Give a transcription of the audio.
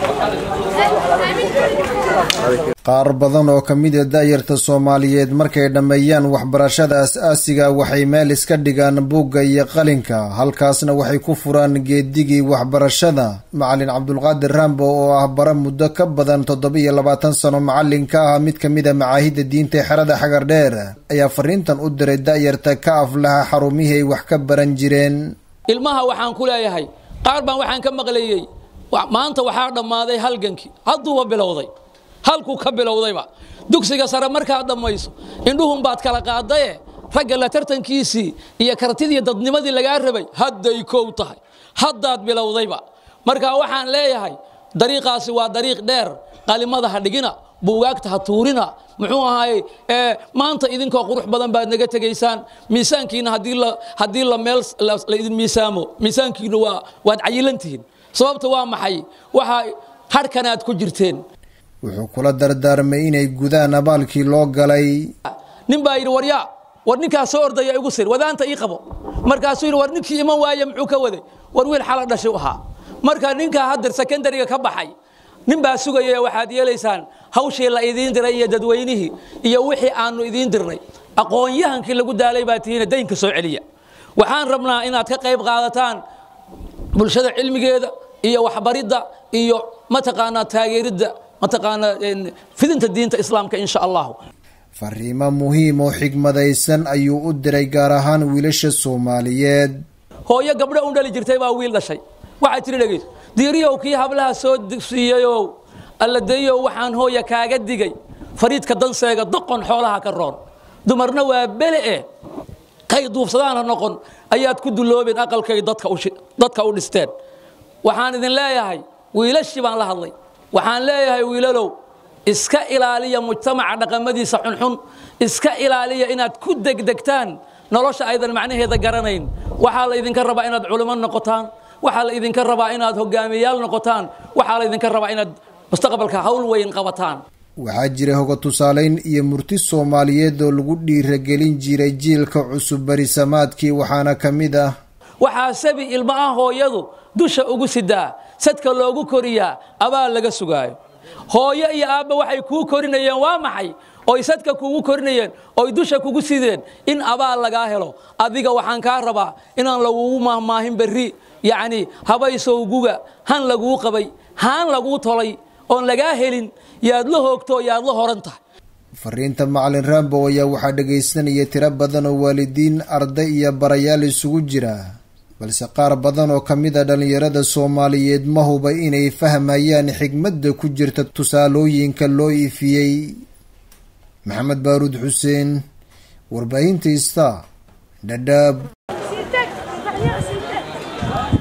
qaar badan oo ka mid a daayarta soomaaliyeed markay dhammeeyaan waxbarashada as-aasiga waxay meel iska dhigaan buugga iyo qalinka halkaasna waxay ku furaan geedigii waxbarashada macalin cabdulqaadir rambo oo ah bara muddo ka badan toddoba-iyo labaatan sano macalin ka ah mid ka mid a macaahidda diinta ee xerada xagar dheer ayaa fariintan u diray daayarta ka aflaha xarumihii ay wax ka baran jireen ilmaha waxaan ku leeyahay qaar baan waxaan ka maqlayey maanta waxaa dhammaaday halgankii hadduuba bilowday halkuu ka bilowdayba dugsiga sare markaad dhammayso indhuhunbaad kala qaadaye ragga la tartankiisii iyo kartidii dadnimadii lagaa rabay hadday kow tahay haddaad bilowdayba marka waxaan leeyahay dariiqaasi waa dariiq dheer qalimada ha dhigina buugaagta ha tuurina muxuu ahaayey maanta idinkoo qurux badan baad naga tegaysaan miisaankiina haddii la meel la idin miisaamo miisaankiina waa waad cayilantihiin sababta waa maxay waxaa harhkan aad ku jirteen wuxuu kula dardaarmay inay gudaan abaalkii loo galay nin baa yidhi waryaa war ninkaa soo ordaya igu sir wadaanta ii qabo markaasuu yidhi war ninkii iman waaye muxuu ka waday war wiil xala dhashay ahaa marka ninkaa haddar sekondariga ka baxay nin baa sugaya waxaad yeelaysaan hawshii la idiin diray iyo dadweynihii iyo wixii aanu idiin dirnay aqoon-yahankii lagu daalay baa tihiina daynka soo celiya waxaan rabnaa inaad ka qayb qaadataan bulshada cilmigeeda iyo waxbaridda iyo mataqaanaa taageeridda mataqaanaa fidinta diinta islaamka insha allahu fariimo muhiim oo xigmadaysan ayuu u diray gaar ahaan wiilasha soomaaliyeed hooyo gabdho u dhali jirtay baa wiil dhashay waxay tiri dhegeyso diiriyow kii hablaha soo dugsiiyeyow alladeeyow waxaan hooya kaaga digay fariidka danseega doqon xoolaha ka roon dumarna waa bele eh kay duufsadaana noqon ayaad ku duloobeen aqalkay dadka u dhisteen waxaan idin leeyahay wiilashii baan la hadlay waxaan leeyahay wiilalow iska ilaaliya mujtamaca dhaqamadiisa xunxun iska ilaaliya inaad ku degdegtaan nolosha aydan macnaheeda garanayn waxaa la idinka rabaa inaad culimo noqotaan waxaa la idinka rabaa inaad hogaamiyayaal noqotaan waxaa la idinka rabaa inaad mustaqbalka hawl weyn qabataan waxaa jira hoga tusaalayn iyo murti soomaaliyeed oo lagu dhiiragelin jiray jiilka cusub barisamaadkii waxaana ka mid ah waxaa sabi ilmo ah hooyadu dusha ugu sidaa sadka loogu koriyaa abaal laga sugaayo hooyo iyo aabba waxay kuu korinayeen waa maxay oy sadka kugu korinayeen oy dusha kugu sideen in abaal lagaa helo adiga waxaan kaa rabaa inaan lagugu mahmaahin berri yacni habaysowguga han laguu qabay haan laguu tolay oon lagaa helin yaad la hoogto yaad la horan tahay fariinta macalin rambo ayaa waxaa dhagaysanaya tiro badan oo waalidiin arday iyo barayaal isugu jira balse qaar badan oo ka mid a dhallinyarada soomaaliyeed ma huba inay fahmayaan xigmadda ku jirta tusaalooyinka loo ifiyey maxamed baaruud xuseen warbaahinta ista dhadhaab